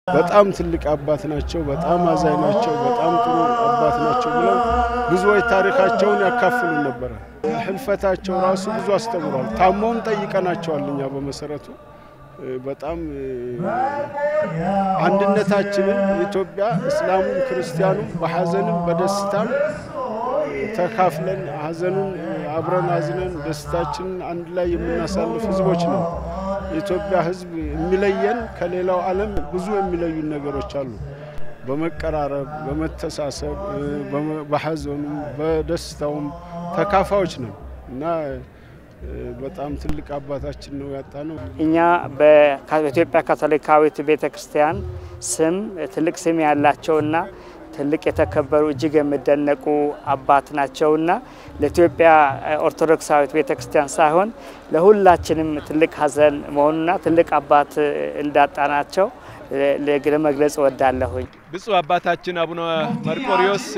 በጣም ትልቅ አባት ናቸው፣ በጣም አዛኝ ናቸው፣ በጣም ጥሩ አባት ናቸው ብለው ብዙዎች ታሪካቸውን ያካፍሉ ነበረ። ህልፈታቸው ራሱ ብዙ አስተምሯል። ታመውም ጠይቀናቸዋል። እኛ በመሰረቱ በጣም አንድነታችንን ኢትዮጵያ እስላሙም ክርስቲያኑም በሀዘንም በደስታም ተካፍለን ሀዘኑን አብረን አዝነን ደስታችንን አንድ ላይ የምናሳልፍ ህዝቦች ነው። የኢትዮጵያ ህዝብ የሚለየን ከሌላው ዓለም ብዙ የሚለዩን ነገሮች አሉ። በመቀራረብ፣ በመተሳሰብ፣ በሀዘኑም በደስታውም ተካፋዮች ነው እና በጣም ትልቅ አባታችን ነው ያጣ ነው። እኛ በኢትዮጵያ ካቶሊካዊት ቤተ ክርስቲያን ስም ትልቅ ስም ያላቸውና ትልቅ የተከበሩ እጅግ የሚደነቁ አባት ናቸውና ለኢትዮጵያ ኦርቶዶክሳዊት ቤተ ክርስቲያን ሳይሆን ለሁላችንም ትልቅ ሐዘን መሆኑና ትልቅ አባት እንዳጣናቸው ለመግለጽ እወዳለሁኝ። ብፁዕ አባታችን አቡነ መርቆሪዎስ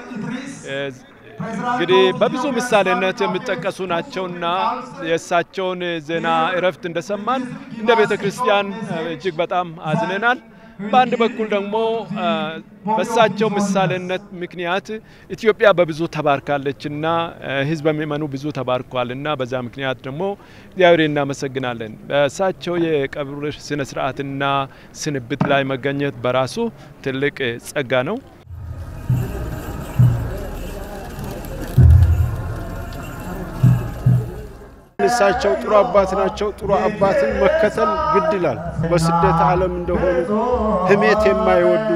እንግዲህ በብዙ ምሳሌነት የሚጠቀሱ ናቸውና የእሳቸውን ዜና እረፍት እንደሰማን እንደ ቤተ ክርስቲያን እጅግ በጣም አዝነናል። በአንድ በኩል ደግሞ በእሳቸው ምሳሌነት ምክንያት ኢትዮጵያ በብዙ ተባርካለችና ሕዝበ ምእመኑ ብዙ ተባርኳልና በዛ ምክንያት ደግሞ እግዚአብሔር እናመሰግናለን። በእሳቸው የቀብር ስነ ስርዓትና ስንብት ላይ መገኘት በራሱ ትልቅ ጸጋ ነው። እሳቸው ጥሩ አባት ናቸው። ጥሩ አባትን መከተል ግድ ይላል። በስደት ዓለም እንደሆኑ ህሜት የማይወዱ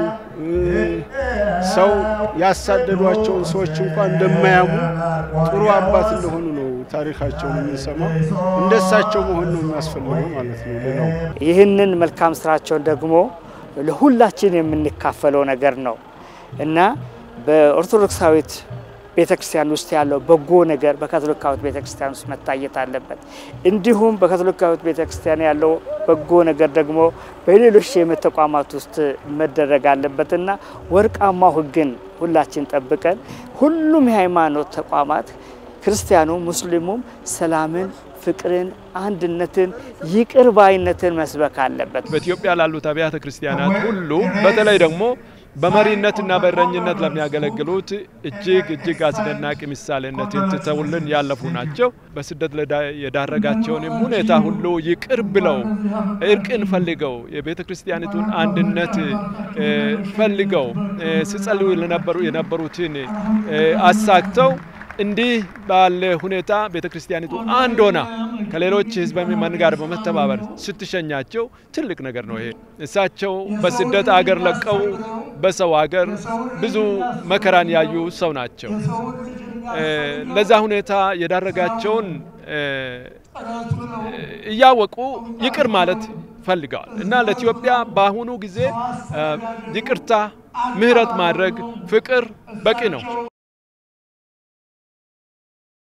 ሰው ያሳደዷቸውን ሰዎች እንኳን እንደማያሙ ጥሩ አባት እንደሆኑ ነው ታሪካቸውን የምንሰማው። እንደ እሳቸው መሆን ነው የሚያስፈልገው ማለት ነው። ሌላው ይህንን መልካም ስራቸውን ደግሞ ለሁላችን የምንካፈለው ነገር ነው እና በኦርቶዶክሳዊት ቤተ ክርስቲያን ውስጥ ያለው በጎ ነገር በካቶሊካዊት ቤተ ክርስቲያን ውስጥ መታየት አለበት። እንዲሁም በካቶሊካዊት ቤተ ክርስቲያን ያለው በጎ ነገር ደግሞ በሌሎች የእምነት ተቋማት ውስጥ መደረግ አለበትና ወርቃማው ሕግን ሁላችን ጠብቀን ሁሉም የሃይማኖት ተቋማት ክርስቲያኑ፣ ሙስሊሙም ሰላምን፣ ፍቅርን፣ አንድነትን፣ ይቅር ባይነትን መስበክ አለበት። በኢትዮጵያ ላሉት አብያተ ክርስቲያናት ሁሉ በተለይ ደግሞ በመሪነትና በእረኝነት ለሚያገለግሉት እጅግ እጅግ አስደናቂ ምሳሌነትን ትተውልን ያለፉ ናቸው። በስደት የዳረጋቸውንም ሁኔታ ሁሉ ይቅር ብለው እርቅን ፈልገው የቤተ ክርስቲያኒቱን አንድነት ፈልገው ሲጸልዩ ለነበሩ የነበሩትን አሳክተው እንዲህ ባለ ሁኔታ ቤተ ክርስቲያኒቱ አንድ ሆና ከሌሎች ህዝበ ምእመናን ጋር በመተባበር ስትሸኛቸው ትልቅ ነገር ነው። ይሄ እሳቸው በስደት አገር ለቀው በሰው አገር ብዙ መከራን ያዩ ሰው ናቸው። ለዛ ሁኔታ የዳረጋቸውን እያወቁ ይቅር ማለት ፈልገዋል እና ለኢትዮጵያ በአሁኑ ጊዜ ይቅርታ፣ ምህረት ማድረግ፣ ፍቅር በቂ ነው።